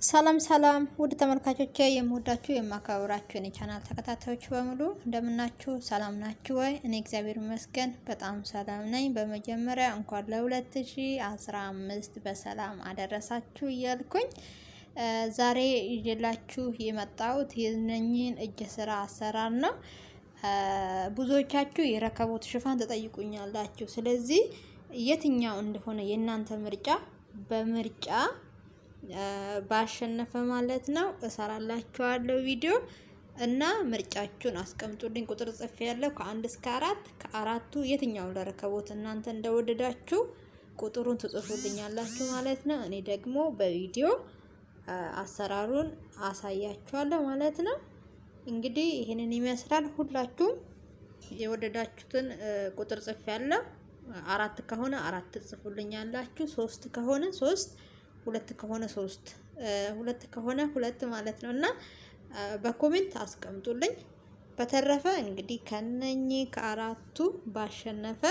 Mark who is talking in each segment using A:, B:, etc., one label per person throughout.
A: ሰላም ሰላም ውድ ተመልካቾቼ የምወዳችሁ የማከብራችሁ የኔ ቻናል ተከታታዮች በሙሉ እንደምናችሁ ሰላም ናችሁ ወይ? እኔ እግዚአብሔር ይመስገን በጣም ሰላም ነኝ። በመጀመሪያ እንኳን ለ2015 በሰላም አደረሳችሁ እያልኩኝ ዛሬ ይዤላችሁ የመጣሁት የነኝን እጅ ስራ አሰራር ነው። ብዙዎቻችሁ የረከቦት ሽፋን ትጠይቁኛላችሁ። ስለዚህ የትኛው እንደሆነ የእናንተ ምርጫ በምርጫ ባሸነፈ ማለት ነው እሰራላችኋለሁ ቪዲዮ እና ምርጫችሁን አስቀምጡልኝ። ቁጥር ጽፌ ያለው ከአንድ እስከ አራት ከአራቱ የትኛውን ለረከቦት እናንተ እንደወደዳችሁ ቁጥሩን ትጽፉልኛላችሁ ማለት ነው። እኔ ደግሞ በቪዲዮ አሰራሩን አሳያችኋለሁ ማለት ነው። እንግዲህ ይህንን ይመስላል። ሁላችሁም የወደዳችሁትን ቁጥር ጽፌ ያለው አራት ከሆነ አራት ትጽፉልኛላችሁ። ሶስት ከሆነ ሶስት ሁለት ከሆነ ሶስት ሁለት ከሆነ ሁለት ማለት ነው እና በኮሜንት አስቀምጡልኝ። በተረፈ እንግዲህ ከነኚህ ከአራቱ ባሸነፈ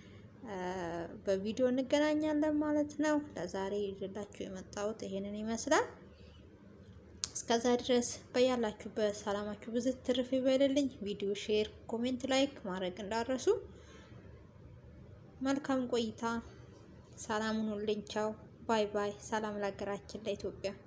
A: በቪዲዮ እንገናኛለን ማለት ነው። ለዛሬ ይዤላችሁ የመጣሁት ይሄንን ይመስላል። እስከዛ ድረስ በያላችሁበት ሰላማችሁ ብዙ ትርፍ ይበልልኝ። ቪዲዮ ሼር፣ ኮሜንት፣ ላይክ ማድረግ እንዳረሱ። መልካም ቆይታ። ሰላም ሁኑልኝ። ቻው ባይ ባይ። ሰላም ለሀገራችን ለኢትዮጵያ።